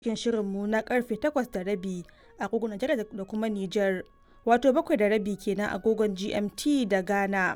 cikin shirinmu na karfe 8:30 agogon Najeriya da kuma Nijar, wato 7:30 kenan agogon GMT da Ghana.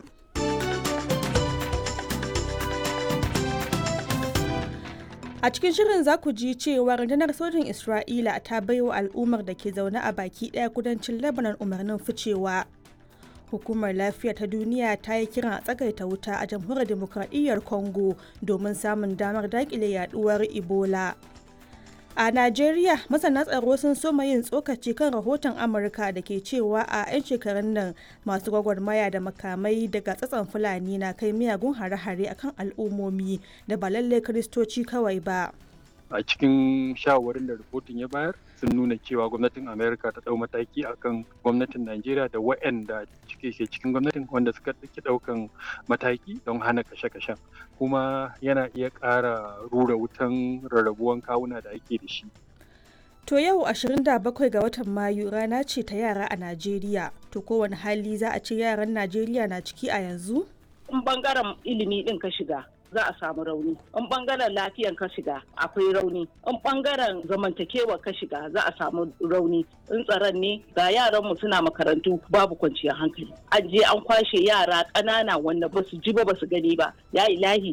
A cikin shirin za ku ji cewa rundunar sojin Isra'ila ta baiwa al'ummar da ke zaune a baki ɗaya kudancin Lebanon umarnin ficewa. Hukumar Lafiya ta Duniya ta yi kiran a tsagaita wuta a jamhuriyar demokradiyyar Congo domin samun damar daƙile yaduwar Ebola. A Najeriya, masana tsaro sun soma yin tsokaci kan rahoton Amurka da ke cewa a 'yan shekarun nan masu gwagwarmaya da makamai daga tsatson Fulani na kai miyagun hare-hare akan al'ummomi da ba lallai Kiristoci kawai ba. a cikin shawarwarin da rahoton ya bayar sun nuna cewa gwamnatin amerika ta dau mataki akan gwamnatin najeriya da waɗanda cike ke cikin gwamnatin wanda suka ɗauki ɗaukan mataki don hana kashe-kashen kuma yana iya ƙara rura wutan rarrabuwan kawuna da ake da shi To yau 27 ga watan Mayu rana ce ta yara a Najeriya. To kowane hali za a ce yaran Najeriya na ciki a yanzu? In bangaren ilimi ɗin ka shiga, za a samu rauni in bangaren lafiyan ka shiga akwai rauni in bangaren zamantakewa ka shiga za a samu rauni in tsaron ne ga yaran mu suna makarantu babu kwanciyar hankali an je an kwashe yara ƙanana wanda ba su ji ba ba su gani ba ya ilahi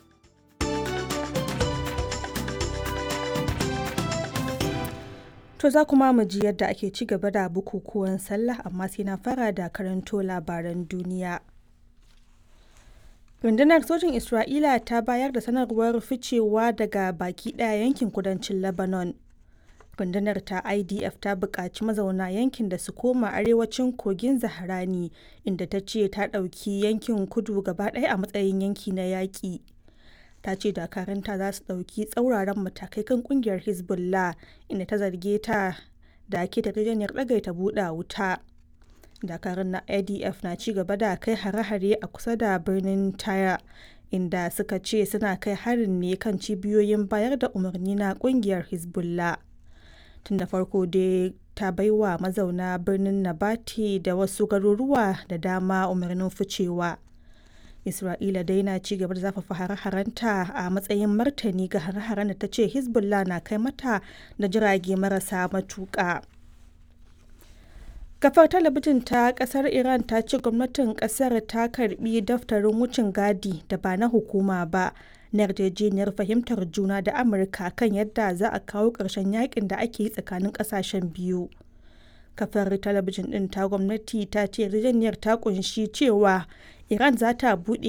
To za kuma mu ji yadda ake ci gaba da bukukuwan sallah amma sai na fara da karanto labaran duniya. rundunar sojin isra'ila ta bayar da sanarwar ficewa daga baki daya yankin kudancin lebanon rundunar ta idf ta buƙaci mazauna yankin da su koma arewacin kogin zaharani inda ta ce ta ɗauki yankin kudu gaba ɗaya a matsayin yanki na yaƙi ta ce dakaranta za su ɗauki tsauraran matakai kan ƙungiyar hezbollah inda ta zarge ta da ke yarjejeniyar ɗagaita buɗe wuta dakarun na adf na ci gaba da kai hare-hare a kusa da birnin taya inda suka ce suna kai harin ne kan cibiyoyin bayar da umarni na kungiyar hezbollah tun da farko dai ta baiwa mazauna birnin nabati da wasu garuruwa da dama umarnin ficewa isra'ila dai na ci gaba da zafafa hare-harenta a matsayin martani ga hare-haren da ta ce hezbollah na kai mata da jirage marasa matuƙa. kafar talabijin ta kasar iran ta ce gwamnatin kasar ta karbi daftarin wucin gadi da ba na hukuma ba na yarjejeniyar fahimtar juna da amurka kan yadda za a kawo ƙarshen yakin da ake yi tsakanin ƙasashen biyu kafar talabijin ɗin ta gwamnati ta ce yarjejeniyar ta kunshi cewa iran za ta buɗe